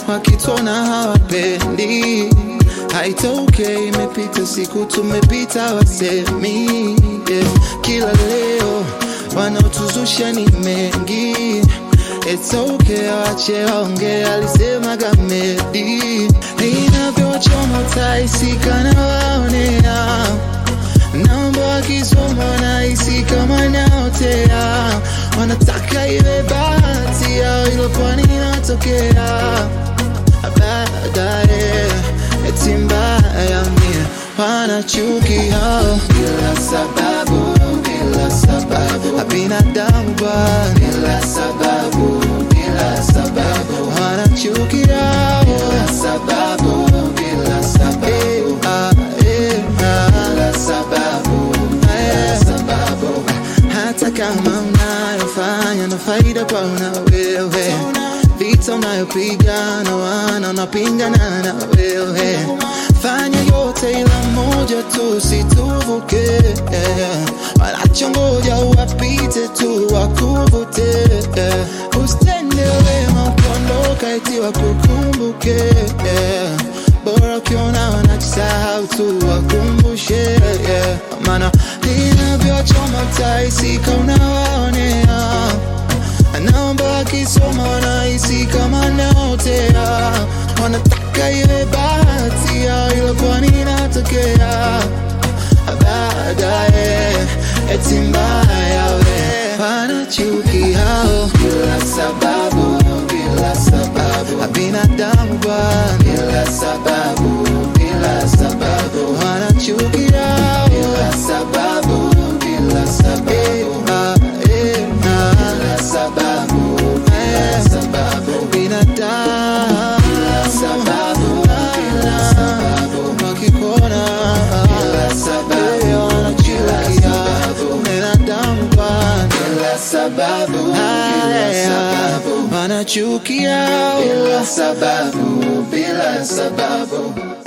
wakitona hawapendi. Haitokei, imepita siku tumepita, wasemi yeah. Kila leo wanaotuzusha ni mengi It's okay, wache waongee, alisema Gamedi. Inavyochoma utaisika na waonea, namba wakisoma nahisi kama naotea, wanataka iwe bahati yao, ilo pwani inatokea baadaye, eti mbaya mie wanachuki hao bila sababu, bila sababu, binadamu bwana bila sababu, bila sababu, wanachuki hao bila sababu, bila sababu, ah, eh, ah, bila sababu, bila sababu, hata kama unayofanya na faida kwa una wewe vita unayopigana wana unapingana na wewe fanya yote ila moja tu situvuke wanachongoja uwapite tu wakuvute usitende wema ukondoka eti wakukumbuke bora ukiona wanajisahau tu wakumbushe maana inavyochoma taisika unawaonea naomba wakisoma wanahisi kama naotea, wanataka iwe bahati yao, ila kwani inatokea baadaye, eti mbaya we wanachuki hao bila sababu, bila sababu, binadamu bwana bila sababu, bila sababu, wanachuki hao bila sababu, bila sababu, ah, eh, ah, bila sababu, bila sababu, binadamu bila sababu, bila sababu, wakikuona bila sababu, wanachuki hao binadamu bwana bila sababu, bila sababu, wanachukia bila sababu, bila sababu